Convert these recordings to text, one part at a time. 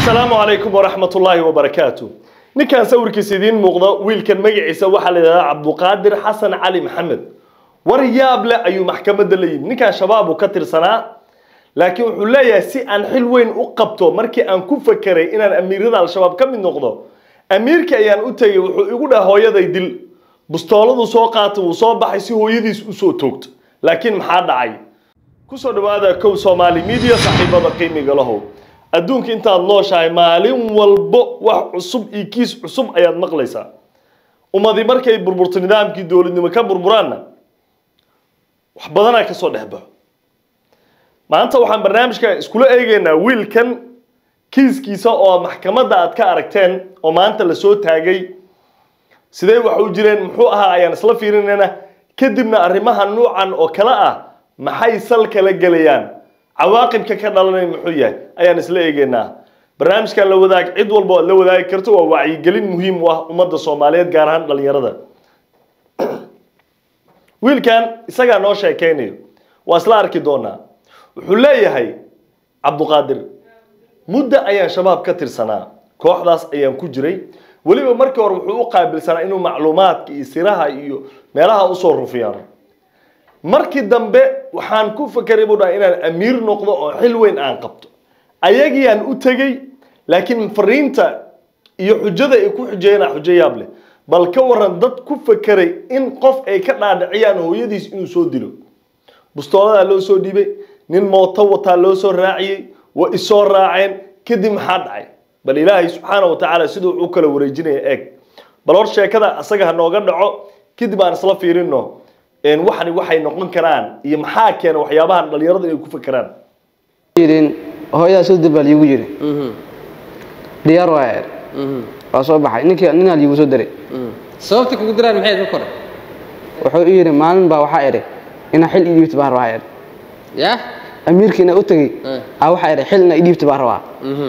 asalaamu calaykum waraxmat ullaahi wabarakaatu ninkan sawirkiisa idiin muuqda wiilkan magaciisa waxaa la yidhahdaa cabduqaadir xasan cali maxamed war yaab leh ayuu maxkamadda la yimi ninkan shabaab uu ka tirsanaa laakiin wuxuu leeyahay si aan xil weyn u qabto markii aan ku fakeray inaan amiirada al-shabaab ka mid noqdo amiirkii ayaan u tegey wuxuu igu dhaha hooyaday dil bustooladu soo qaatay wuu soo baxay si hooyadiis usoo toogto laakiin maxaa dhacay kusoo dhawaada kow soomaali media saaxiibada qiimiga lahow adduunka intaad nooshahay maalin walbo wax cusub iyo kiis cusub ayaad maqlaysaa ummadii markay burburto nidaamkii dowladnimo ka burburaanna wax badanaa kasoo dhex baxo maanta waxaan barnaamijka iskula eegaynaa wiilkan kiiskiisa oo maxkamadda aad ka aragteen oo maanta lasoo taagay sidee wax u jireen muxuu ahaa ayaan isla fiirinayna kadibna arrimaha nuucan oo kale ah maxay sal kala gelayaan cawaaqibka ka dhalanay muxuu yahay ayaan isla eegaynaa barnaamijkan la wadaag cid walba aad la wadaagi karto waa wacyigelin muhiim u ah ummadda soomaaliyeed gaar ahaan dhalinyarada wiilkan isagaa noo sheekeynayo waa isla arki doonaa wuxuu leeyahay cabduqaadir muddo ayaan shabaab ka tirsanaa kooxdaas ayaan ku jiray weliba markii hore wuxuu u qaabilsanaa inuu macluumaadka iyo siraha iyo meelaha usoo rufiyaan markii dambe waxaan ku fakeray buu dhaha inaan amiir noqdo oo xil weyn aan qabto ayagiiaan u tegey laakiin fariinta iyo xujada ay ku xujeeyaan xujo yaab leh bal ka waran dad ku fakeray in qof ay ka dhaadhiciyaan hooyadiis inuu soo dilo bustooladaa loo soo dhiibay nin mooto wataa loo soo raaciyey waa isoo raaceen kadib maxaa dhacay bal ilaahay subxaana wa tacaala siduu u kala wareejinaya eeg bal hor sheekada asaga ha nooga dhaco kadib aan isla fiirino waxani waxay noqon karaan iyo maxaa keena waxyaabahan dhalinyarada inay ku fakeraan yidhin hooyadaa soo dir baa liigu yidhi diyaar waa er waa soo baxay ninkii ninaa liigu soo diray sababta kugu diraan maxay ka kore wuxuu i yidhi maalin baa waxaa idhi inaa xil ii dhiibta baan rabaa er yah amiirkii inaa u tegey Eh. aa waxaa idhi xil inaa ii dhiibta baan rabaa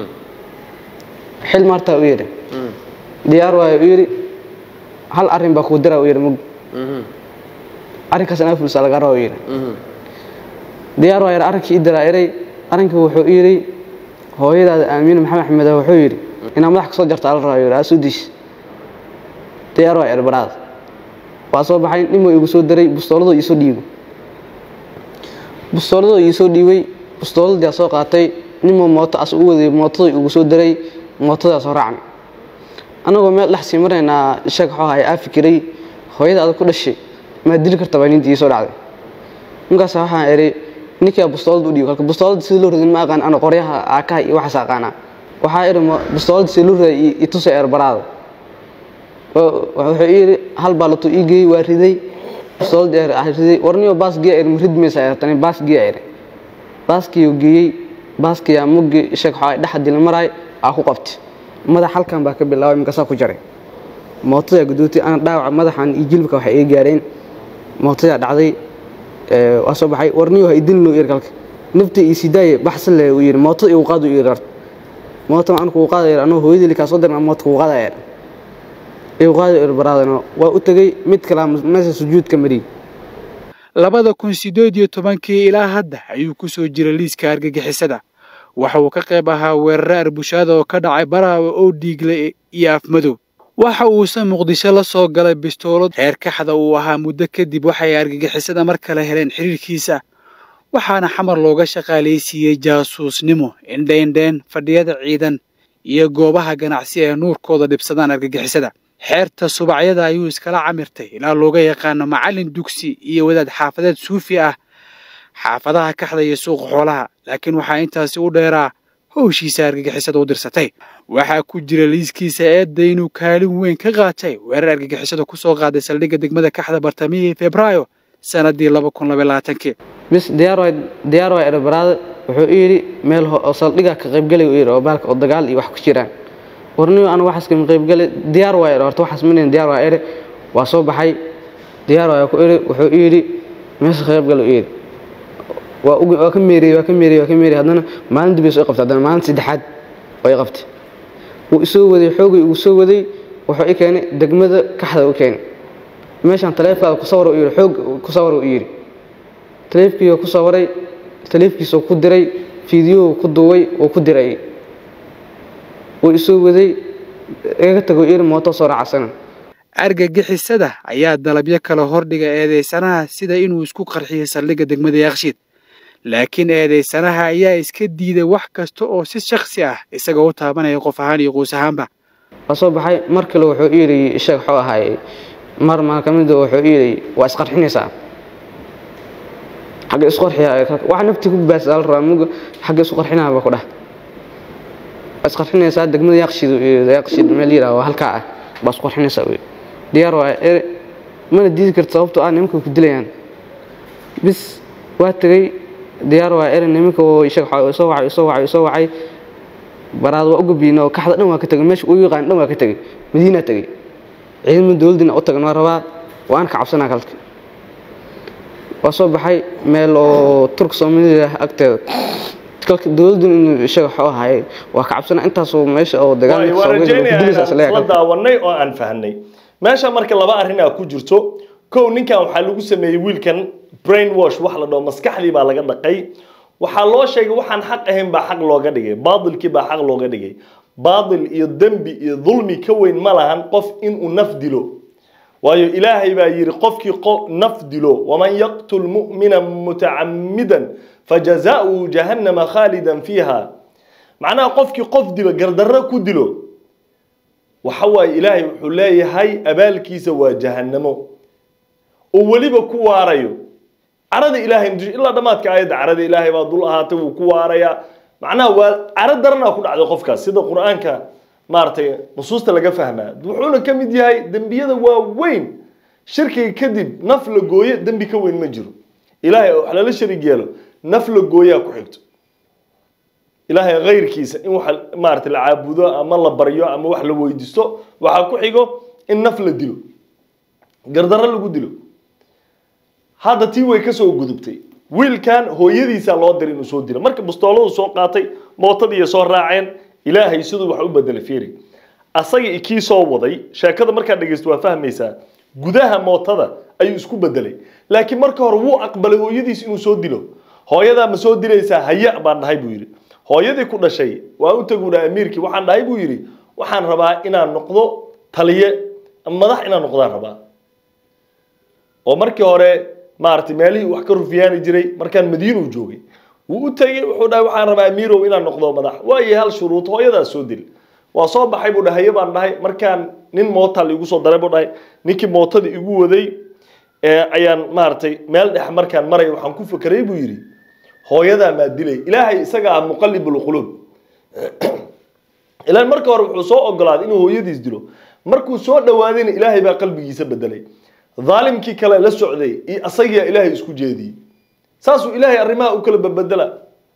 xil martaa u yidhi diyaar waayo u yidhi hal arrin baa kugu dira u yidhi mug arrinkaas inaa fulsa laga raba u yidhi diyaar waa yidhi arrinkii ii diraa eray arrinkii wuxuu i yidhi hooyadaada aamiin maxamed axmed ah wuxuu yidhi inaa madax kasoo jarta ala rabaa yidhi aa soo diis diyaar waa yidhi baraad waa soo baxay nin buu igu soo diray bustooladoo iisoo dhiibo bustooladoo iisoo dhiibay bustooladii aa soo qaatay ninbuu mooto as u waday mootadoo igu soo diray mootadaa soo raacnay annagoo meel dhex sii maraynaa sheeg waxuu ahay aa fikiray hooyada adag ku dhashay maa dili karta baa nintii iisoo dhacday ninkaas waxaan idhi ninkaa bustoolada u dhiibo halka bustoolada sida loo radin ma aqaan ana qoryaha aakaha iyo waxaas aqaanaa waxaa idhi ma- bustoolada sida loo raday i tusa eerbaraada wuxuu ii yidhi hal baa latuu ii geeyey waa riday bustoolada eer ah riday warniyo baas giya ir ma rid maysa eertani baas giya ir baaskii uu geeyey baaskiyaa muggi sheeg waxaa dhexa dila maraay aa ku qabtay madax halkan baa ka bilaabay markaasaa ku jaray mootadaa gudootay ana dhaawaca madaxan iyo jilbka waxay iga gaareen mootadaa dhacday ee, waa soo baxay warniyo ha idilno ir kalka nafta ii sidaaye baxsan le uu yidhi mootada igu qaadu ir art moota aan kugu qaadaya anuu hooyadii likaa soo dirna moota kugu qaadaya igu qaado ir baraadano waa u tegey mid kalaa meesha sujuudka mariyey labada kun sideed iyo tobankii ilaa hadda ayuu ku soo jiray liiska argagixisada waxa uu ka qayb ahaa weerare arbushaada oo ka dhacay baraawe oo dhiigle iyo afmadow waxa uusan muqdisho la soo galay bistoolad reer kaxda uu ahaa muddo kadib waxay argagixisada mar kale heleen xiriirkiisa waxaana xamar looga shaqaalaysiiyey jaasuusnimo indheindheen fadhiyada ciidan iyo goobaha ganacsi ee nuurkooda dhibsadaan argagixisada xeerta subacyada ayuu iskala camirtay ilaa looga yaqaano macallin dugsi iyo wadaad xaafadeed suufi ah xaafadaha kaxda iyo suuqa xoolaha laakiin waxaa intaasi u dheeraa howshiisa argagixisada u dirsatay waxaa ku jira liiskiisa eedda inuu kaalin weyn ka qaatay weerar argagixisada ku soo qaaday saldhigga degmada kaxda bartamihii febraayo sanadii laba kun labaylaaatankii bis diyaar waa diyaar waa ir baraada wuxuu i yidhi meel ho- oo saldhiga ka qaybgalay uu yidhi oo baalka oo dagaal iyo wax ku jiraan warniyo anu waxaas kama qaybgalay diyaar waa ir horta waxaas manin diyaar waa iri waa soo baxay diyaar waa ku iri wuxuu i yidhi meesha ka qaybgal uu yidhi waa ugu- waa ka meeriyey waa ka meeriyey waa ka meeriyey haddana maalin dib ay soo qabtay haddana maalin saddexaad oo i qabtay wuu isoo waday xoogay ugu soo waday wuxuu i keenay degmada kaxda u keenay meeshaan taleefkaada ku sawar uu yidhi xoog ku sawar uu yidhi taleefkiioo ku sawaray taleefkiisoo ku diray fiidiyou ku duubay oo ku diray wuu isoo waday iga tago iri mooto soo raacsana argagixisada ayaa dalabyo kala hordhiga eedeysanaha sida inuu isku qarxiyo saldhigga degmada yaaqshiid laakiin eedeysanaha ayaa iska diiday wax kasta oo si shaksi ah isagoo u taabanaya qof ahaan iyo quus ahaanba waa soo baxay mar kale wuxuu ii yidhi sheeg wuxuu ahaay mar maa ka mid wuxuu ii yidhi waa isqarxinaysaa xagga isku qarxiya wax nafti ku baasa la rabaa muga xagga isku qarxinaa baa ku dhah waa isqarxinaysaa degmada yaaqshiid yaaqshiid meel yidhaha waa halkaa ah baa isku qarxinaysaa wey diyaar waa ere mana diidi karta sababtoo ah nimanka ku dilayaan bis waa tegey diyaar waa ere nimanka oo sheeg waxaa soo wacay soo wacay soo wacay baraad waa u gabiina oo kaxda dhan waa ka tegey meesha uu yaqaan dhan waa ka tegey madiina tegey ciidamada dowladdina u tagan waa rabaa waan ka cabsanaa kalka waa soo baxay meel oo turk soomaalida agteeda kalka dowladdu inuu sheeg waxuu ahaay waa ka cabsanaa intaasoo meesha oo dagaalka waan soomaalida ku dilaysa rajaynayaa isla la daawanay oo aan fahnay meesha marka laba arrin aa ku jirto kow ninkan waxaa lagu sameeyey wiilkan brain wash wax la dhaho maskaxdii baa laga dhaqay waxaa loo sheegay waxaan xaq ahayn baa xaq looga dhigay baatilkii baa xaq looga dhigay baatil iyo dembi iyo dulmi ka weyn ma lahan qof inuu naf dilo waayo ilaahay baa yidhi qofkii qo- naf dilo waman yaqtul mu'mina mutacammidan fajazaؤuhu jahannama khaalidan fiiha macnaha qofkii qof dilo gardarro ku dilo waxa waaye ilaahay wuxuu leeyahay abaalkiisa waa jahannamo oo weliba ku waarayo carada ilaahay muddo ilaa dhammaadka aayadda carada ilaahay baa dul ahaatay wuu ku waarayaa macnaha waa caro daranaa ku dhacday qofkaas sida qur-aanka maaragtay nusuusta laga fahmaa wuxuuna ka mid yahay dembiyada waaweyn shirkiga kadib naf la gooye dembi ka weyn ma jiro ilaahay oo wax lala sharig yeelo naf la gooyaa ku xigto ilaahay kayrkiisa in wax maaragtay la caabudo ama la baryo ama wax la weydiisto waxaa ku xigo in naf la dilo gardarro lagu dilo hadda tii way kasoo gudubtay wiilkan hooyadiisaa loo diray inuu soo dilo marka bustooladu soo qaatay mootadiiy soo raaceen ilaahay siduu wax u bedelay fiiri asaga i kii soo waday sheekada markaad dhegeysto waa fahmaysaa gudaha mootada ayuu isku bedelay laakiin marka hore wuu aqbalay hooyadiis inuu soo dilo hooyadaa ma soo dilaysaa haya baan dhahay buu yidhi hooyadii ku dhashay waa u taguuna amiirkii waxaan dhahay buu yidhi waxaan rabaa inaan noqdo taliye ama madax inaan noqdaan rabaa oo markii hore maaragtay meelihii wax ka rufiyaani jiray markaan madiinuu joogay wuu u tegey wuxuu dhahay waxaan rabaa amiirow inaan noqdo madax waayo hal shuruud hooyadaas soo dil waa soo baxay buu dhahay haye baan dhahay markaan nin moota liigu soo daray buu dhahay ninkii mootada igu waday ee ayaan maaragtay meel dhex markaan maray waxaan ku fekeray buu yidhi hooyadaa maa dilay ilaahay isaga ah muqallibulquluub ilaan marka hore wuxuu soo ogolaaday inuu hooyadiis dilo markuu soo dhawaadayna ilaahay baa qalbigiisa bedelay dhaalimkii kale la socday iyo asagiyaa ilaahay isku jeediyey saasuu ilaahay arrimaha u kala babedela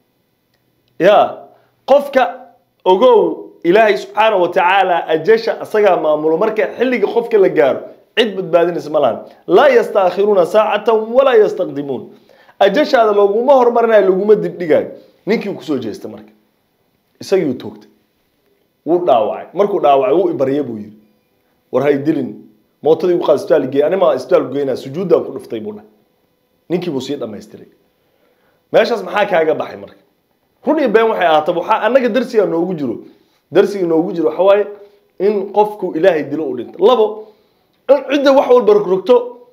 ya qofka ogow ilaahay subxaana wa tacaala ajasha asagaa maamulo marka xilliga qofka la gaaro cid badbaadinaysa ma lahan laa yastaakhiruuna saacatan walaa yastaqdimuun ajashaada laguma hormarinayo laguma dibdhigayo ninkii kusoo jeesta marka isagiiu toogtay wuu dhaawacay markuu dhaawacay wuu ibarya buu yidhi war hay dilin mootadii ugu qaad isbitaal geey anima isbitaal geynaa sujuuddaan ku dhuftay buu dhahay ninkii buu sii dhamaystiray meeshaas maxaa kaaga baxay marka run iyo been waxay ahaataba waxaa annaga darsiga noogu jiro darsiga noogu jiro waxa waaye in qofku ilaahay dilo u dhinto labo in cidda wax walba rogrogto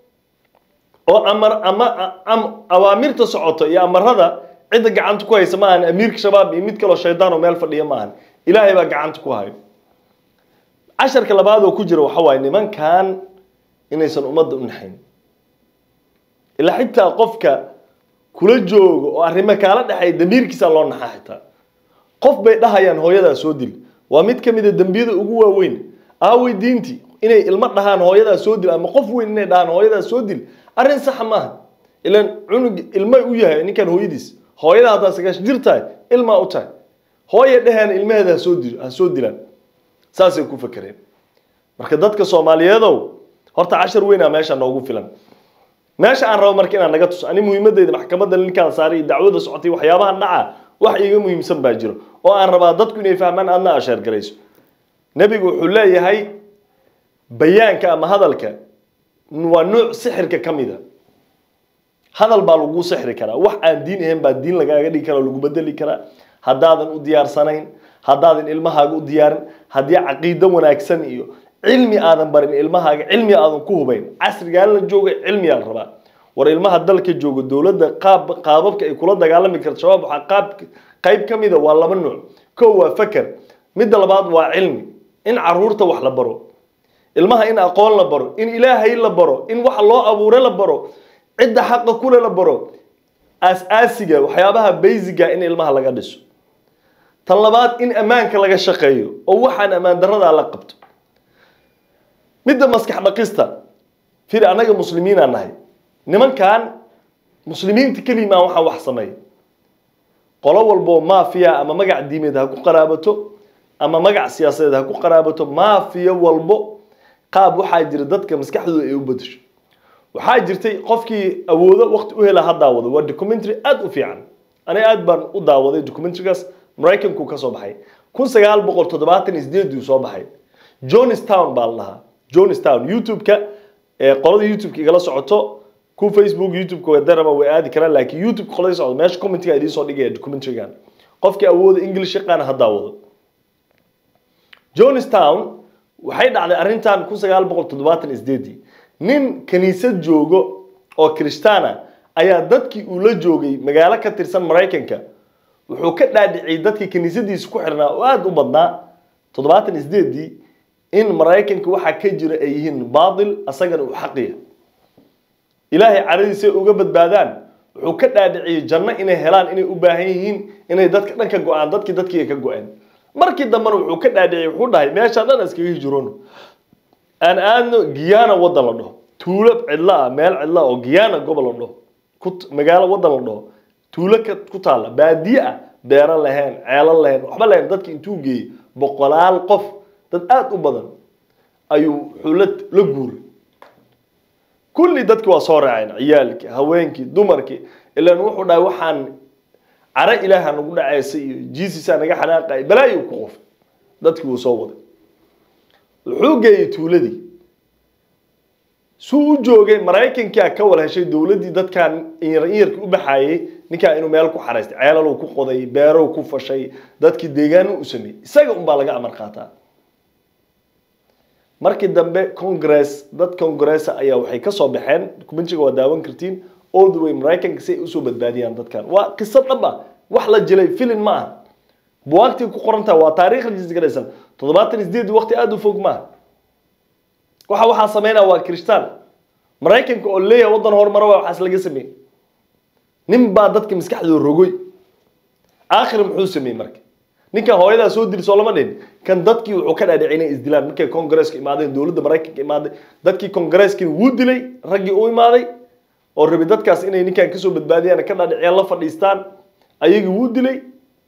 oo amar ama am awaamirta socoto iyo amarada cidda gacanta ku haysa maahan amiirka shabaab iyo mid kaloo shaydaan oo meel fadhiya maahan ilaahay baa gacanta ku hayo casharka labaad oo ku jira waxa waaye nimankan inaysan ummadda u naxayn ilaa xitaa qofka kula joogo oo arrimo kaala dhexeeya damiirkiisa loo naxaa xitaa qof bay dhahayaan hooyadaa soo dil waa mid ka mid a dembiyada ugu waaweyn aawey diintii inay ilmo dhahaan hooyadaa soo dil ama qof weyn inay dhahaan hooyadaa soo dil arrin saxa maaha ilan cunug ilma u yahay ninkan hooyadiis hooyada haddaa sagaash jir tahay ilmaa u tahay hooya dheheen ilmaheeda ha soo dil ha soo dilaan saasay ku fakereen marka dadka soomaaliyeedow horta cashar weynaa meesha noogu filan meesha aan rabo marka inaan naga tuso ani muhiimadeyda maxkamadda ninkaan saaray iyo dacwada socotay waxyaabahan dhaca wax iiga muhiimsan baa jiro oo aan rabaa dadku inay fahmaan aadna asheer garayso nebigu wuxuu leeyahay bayaanka ama hadalka waa nuuc sixirka ka mida hadal baa lagu sixri karaa wax aan diin ahayn baa diin lagaaga dhigi karaa lagu bedeli karaa haddaadan u diyaarsanayn haddaadan ilmahaaga u diyaarin haddii caqiido wanaagsan iyo cilmi aadan barin ilmahaaga cilmi aadan ku hubayn casrigaan la jooga cilmiyaa la rabaa war ilmaha dalka jooga dowladda qaab qaababka ay kula dagaalami karto shabaab waxaa qaab qayb ka mida waa laba nuuc kow waa faker midda labaad waa cilmi in caruurta wax la baro ilmaha in aqoon la baro in ilaahay la baro in waxa loo abuure la baro cidda xaqa kule la baro aas-aasiga waxyaabaha baysiga in ilmaha laga dhiso tan labaad in ammaanka laga shaqeeyo oo waxaan ammaan daradaa la qabto midda maskax dhaqista fir annaga muslimiinaa nahay nimankan muslimiinta kelimaa waxaa wax sameeya qolo walboo maafiya ama magac diimeed ha ku qaraabato ama magac siyaasadeed ha ku qaraabato maafiya walbo qaab waxaa jira dadka maskaxdooda ay u bedesho waxaa jirtay qofkii awoodo waqti u hela ha daawado waa documentary aada u fiican aniga aad baan u daawaday documentarygaas maraykanku ka soo baxay kun sagaal boqol toddobaatan iyo sideeduu soo baxay johnstown baa la dhahaa johnstown youtube-ka ee qolada youtube-ka igala socoto ku facebook youtube-ka wadarama way aadi karaan laakiin youtube qolada socdo meesha commentiga idiin soo dhigaya documentarygan qofkii awooda english yaqaana ha daawado johnstown waxay dhacday arrintan kun sagaal boqol toddobaatan iyo sideedii nin kaniisad joogo oo kirishtaana ayaa dadkii uu la joogay magaalo ka tirsan maraykanka wuxuu ka dhaadhiciyey dadkii kaniisadiisa ku xirnaa oo aada u badnaa toddobaatan iyo sideedii in maraykanka waxaa ka jira ay yihiin baatil asagana uu xaqiya ilaahay caradiisa uga badbaadaan wuxuu ka dhaadhiciyey janno inay helaan inay u baahan yihiin inay dadka dhan ka go-aan dadkii dadkii ka go-een markii dambena wuxuu ka dhaadhiciyey wuxuu dhahay meeshaa dhan iskaga hijroon aan aadno giyana waddan la dhaho tuulo cidlo ah meel cidlo ah oo giyana gobol la dhaho ku magaalo waddan la dhaho tuulo ka ku taalla baadiye ah beero lahayn ceelo lahayn waxba lahayn dadki intuu geeyey boqolaal qof dad aada u badan ayuu wuxuu la la guuray kulli dadki waa soo raaceen ciyaalkii haweenkii dumarkii ilaan wuxuu dhahay waxaan caro ilaaha nagu dhaceysa iyo jiisisaa naga xanaaqay balaayo ku qof dadkii wuu soo waday wuxuu geeyey tuuladii suu u joogay maraykankia ka wal heshay dowladdii dadkan inyarkii u baxaayey ninkaa inuu meel ku xaraystay ceelalow ku qoday beerow ku fashay dadkii deegaano u sameeyey isaga unbaa laga amar qaataa markii dambe congress dad congressa ayaa waxay ka soo baxeen dokumentiga waa daawan kartiin all the way maraykanka si ay usoo badbaadiyaan dadkan waa qiso dhab ah wax la jilay filin ma aha buwaagtii ku qorantaha waa taariikh rajisgaraysan toddobaatan iyo sideed waqti aada u fog maaha waxa waxaa sameynaya waa kiristaan maraykanka oo leeyahay waddan horumaro waa waxaas laga sameeyey nin baa dadka maskaxdooda rogoy aakhir muxuu sameeyey marka ninkan hooyadaa soo diri soo lama dhihin kan dadkii wuxuu ka dhaadhicay inay isdilaan markay kongareeska imaadeen dowladda maraykanka imaaday dadkii kongareeskii wuu dilay raggii u imaaday oo rabi dadkaas inay ninkan kasoo badbaadiyaan ka dhaadhiciyaan la fadhiistaan ayagii wuu dilay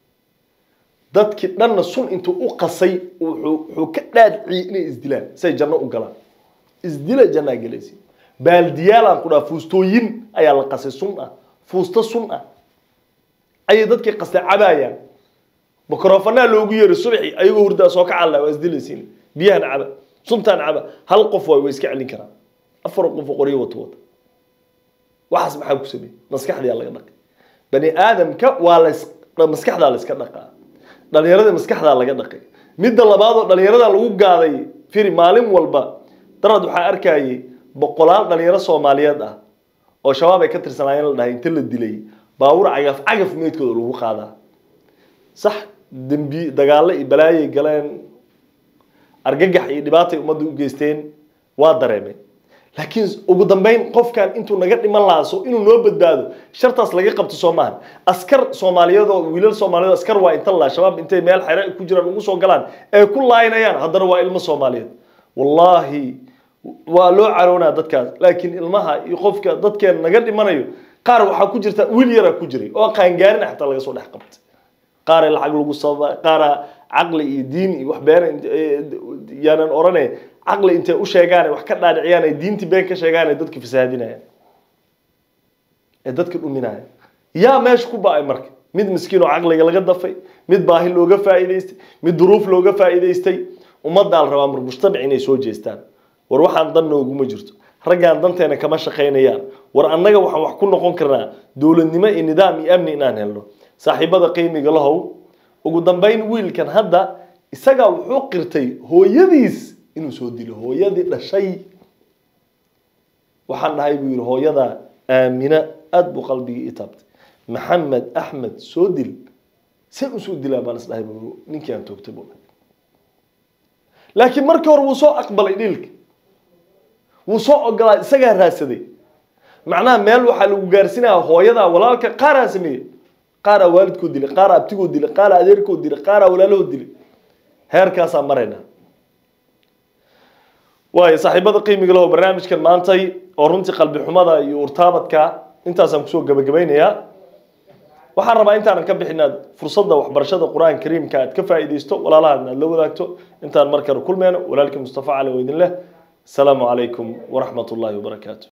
dadkii dhanna sun intuu u qasay wuxuu wuxuu ka dhaadhiciyey inay isdilaan say janno u galaan isdila jannaa gelaysi baaldiyaalaan ku dhaha fuustooyin ayaa la qasay sun ah fuusto sun ah ayay dadkii qastay cabaayaan mikrofanaa loogu yeeray subaxii ayagoo hurdaa soo ka calla waa isdilaysiin biyahan caba suntaan caba hal qof waay way iska celin karaan afar qof oo qoryo wato wata waxaas maxaa ku sameeyey maskaxdaa laga dhaqay bani aadamka waa la maskaxdaa la iska dhaqaa dhalinyarada maskaxdaa laga dhaqay midda labaad oo dhalinyarada lagu gaaday firi maalin walba darad waxaa arkayay boqolaal dhalinyaro soomaaliyeed ah oo shabaab ay ka tirsanaayeen la dhahay inta la dilay baawur cagaf cagaf meydkooda lagu qaadaa sax dembi dagaallo iyo balaayay galeen argagax iyo dhibaatay ummadda u geysteen waa dareemay laakiin ugu dambeyn qofkan intuu naga dhiman lahaa so inuu noo badbaado shartaas laga qabto soo maahan askar soomaaliyeed oo wiilal soomaaliyeed oo askar waa inta la shabaab intay meel xere ku jiraan ugu soo galaan ee ku laaynayaan haddana waa ilmo soomaaliyeed wallaahi waa loo caroonaa dadkaas laakiin ilmaha iyo qofka dadkeen naga dhimanayo qaar waxaa ku jirta wiil yaraa ku jiray oo qaangaarin xataa laga soo dhex qabtay qaara lacag lagu sababa qaara caqli iyo diin iyo wax been yaanan orane caqli intay u sheegaan wax ka dhaadhiciyaan ay diintii been ka sheegaan ay dadka fasaadinayaan ee dadka dhuminaya yaa meesha ku ba-ay marka mid miskiin oo caqliga laga dafay mid baahi looga faa'iidaystay mid duruuf looga faa'iidaystay ummaddaa la rabaa mar mujtamac inay soo jeestaan war waxaan dan nooguma jirto raggaan danteena kama shaqaynayaan war annaga waxaan wax ku noqon karnaa dowladnimo iyo nidaam iyo amni inaan helno saaxiibada qiimiga lahow ugu dambayn wiilkan hadda isagaa wuxuu qirtay hooyadiis inuu soo dilo hooyadii dhashay waxaan dhahay buu yidhi hooyada aamina aada buu qalbigii ii taabtay maxamed axmed soo dil see usoo dilaa baan is dhahay buu ninkii aan toogtay buu dhahay laakiin markii hore wuu soo aqbalay dhiilka wuu soo ogolaa isagaa raadsaday macnaha meel waxaa lagu gaarsinaya hooyadaa walaalka qaaraa sameeyey qaaraa waalidkoo dilay qaaraa abtigoo dilay qaaraa adeerkoo dilay qaaraa walaalahoo dilay heerkaasaa maraynaa waayo saaxiibada qiimiga leho barnaamijkan maantay oo runtii qalbi xumada iyo urtaabadka intaasaan kusoo gabagabaynayaa waxaan rabaa intaanan ka bixin aad fursadda waxbarashada qur-aanka kariimka aad ka faa'iidaysto walaalahan aad la wadaagto intaan mar kale kulmeyno walaalkii mustafa cali oo idin leh asalaamu calaykum waraxmat ullaahi wabarakaatu